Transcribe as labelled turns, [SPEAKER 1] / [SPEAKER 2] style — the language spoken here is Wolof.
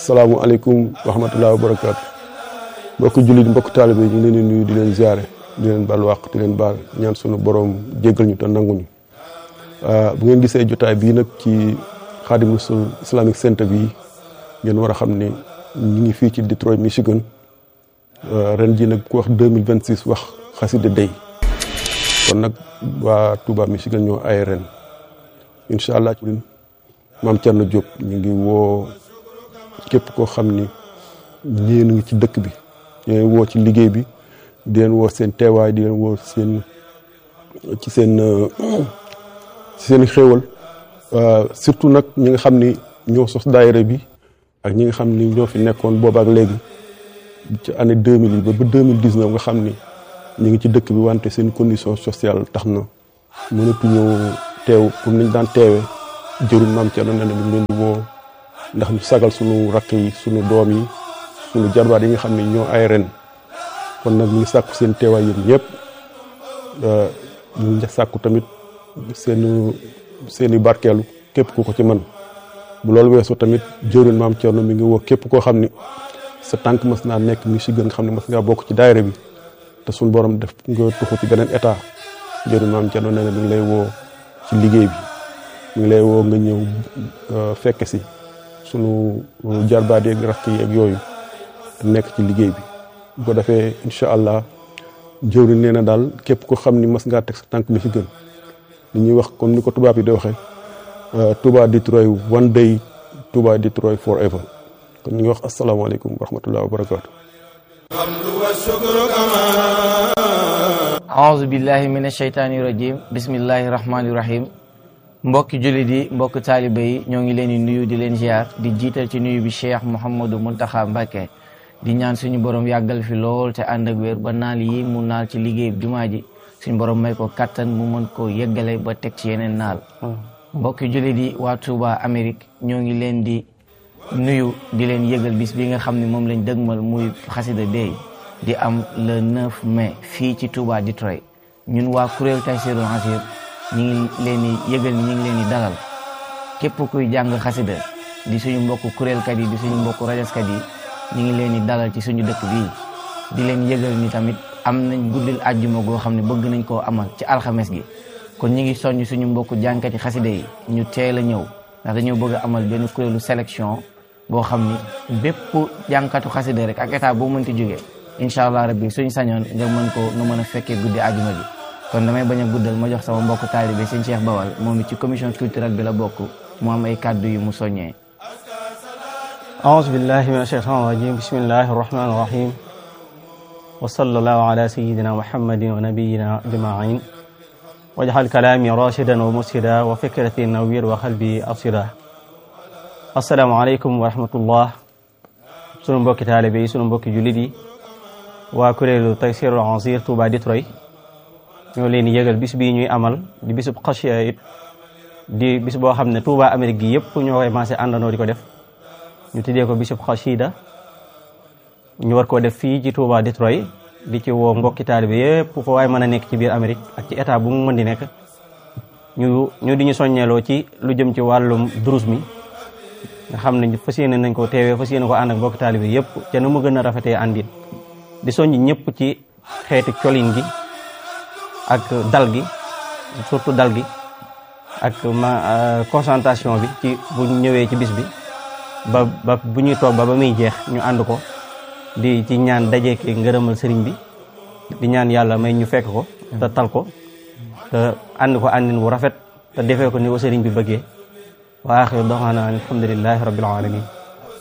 [SPEAKER 1] asalaamualeykum wa rahmatullahi wa barakaatu mbokk jullit mbokk taalibe ñu ngi leen di nuyu di leen ziare di leen baal wàq di leen baal ñaan sunu borom jéggal ñu te nanguñu bu ngeen gisee jotaay bii nag ci Xaadimu Rasuul Islamic Center bi ngeen war a xam ne ñu ngi fii ci Detroit Michigan ren ji nag ku wax 2026 wax xasida day kon nag waa Touba Michigan ñoo ay ren incha allah maam Thierno Diop ñu ngi woo képp koo xam ni ñeen ngi ci dëkk bi di leen woo ci liggéey bi di leen woo seen teewaay di leen woo seen ci seen ci seen xéewal surtout nag ñi nga xam ni ñoo sos daayira bi ak ñi nga xam ni ñoo fi nekkoon boobaak léegi ci année 2000 yi ba ba 2019 nga xam ni ñu ngi ci dëkk bi wante seen condition sociale tax na mënatuñoo teew pour niñ daan teewee jëruñ maam Thierno nee na ñu leen di woo ndax ñu sagal sunu rakk yi sunu doom yi sunu jarbaat yi nga xam ne ñoo ay ren kon nag ñu ngi sàkku seen teewaay yéen ñëpp ñu ngi sàkku tamit seen seen i barkeelu képp ku ko ci man bu loolu weesoo tamit jëruñ maam Thierno mi ngi woo képp koo xam ni sa tànk mas naa nekk Michigan nga xam ne mas ngaa bokk ci daayira bi te suñu borom def nga tuxu ci beneen état jëriñ maam Thierno nee na mi ngi lay woo ci liggéey bi mi ngi lay woo nga ñëw fekke si sunu jarbaat yeeg rakk yi ak yooyu nekk ci liggéey bi bu ko defee incha allah jëwriñ nee na daal képp ko xam ni mas ngaa teg sa tànk Michigan li ñuy wax comme ni ko tubaab yi di waxee Touba Detroit one day Touba Detroit forever kon ñu ngi wax asalaamaaleykum wa rahmatulah wa barakaatu.
[SPEAKER 2] aouzu billahi min ashaytaani rajim bismillahi rahmaani rahim mbokki jullit yi mbokk taaliba yi ñoo ngi leen di nuyu di leen ziar di jiital ci nuyu bi cheikh Mouhamadou Mountakha Mbacké di ñaan suñu borom yàggal fi lool te ànd ak wér ba naal yi mu naal ci liggéey jumaa ji suñu borom may ko kattan mu mën koo yeggale ba teg ci yeneen naal mbokki jullit yi waa Touba Amérique ñoo ngi leen di nuyu di leen yëgal bis bi nga xam ne moom lañ dëgmal muy xasida day di am le 9 mai fii ci Touba Detroit ñun waa kuréel Taysiroul Assir ñi ngi leen di yëgal ni ñi ngi leen di dalal képp kuy jàng xasida di suñu mbokk kuréelkat yi di suñu mbokk rajaskat yi ñi ngi leen di dalal ci suñu dëkk bii di leen yëgal ni tamit am nañ guddil àjjuma goo xam ne bëgg nañ koo amal ci alxames gi kon ñi ngi soññ suñu mbokk jànkati xasida yi ñu teel a ñëw ndax dañoo bëgg a amal benn kuréelu sélection boo xam ni bépp jànkatu xasida rek ak état boo mënti jógee incha allah rabbi suñ sañoon nga mën ko nga mën a fekkee guddi àjjuma bi kon damay bañ a guddal ma jox sama mbokk taalibe sëñ Cheikh Bawal moom it ci commission culturelle bi la bokk mu am ay kàddu yu mu soññee
[SPEAKER 3] aouzu billahi min ashaytan rajim bismillahi arrahmani irrahim wa sallallahu ala sayidina muhammadin wa nabiyina ajmain wajxal kalaami rashidan wa mursida wa fikrati nawir wa xalbi arsida asalaamaaleykum wa rahmatullah sunu mbokki taalibe yi sunu mbokki jullit yi waa kuréelu Taysiroul Assir Touba Detroit ñoo leen yëgal bis bii ñuy amal di bisub xasiya it di bis boo xam ne Touba Amérique gi yëpp ñoo koy maase àndandoo di ko def ñu tuddee ko bisub xasida ñu war koo def fii ci Touba Detroit di ci woo mbokki taalibe yëpp foo waaye mën a nekk ci biir Amérique ak ci état bu mu mën di nekk ñu ñu di ñu soññeeloo ci lu jëm ci wàllum durus mi nga xam ne fas yéene nañ ko teewee fas yéene ko ànd ak mbokki taalibe yëpp te nu mu gën a rafetee àndin di soññ ñëpp ci xeeti colin gi ak dal gi surtout dal gi ak ma concentration bi ci bu ñëwee ci bis bi ba ba bu ñuy toog ba ba muy jeex ñu ànd ko di ci ñaan dajeeki ngërëmal sëriñ bi di ñaan yàlla may ñu fekk ko te tal ko te ànd ko àndin bu rafet te defee ko ni ko sëriñ bi bëggee wa axiru doxaana alhamdulilahi rabbil alamin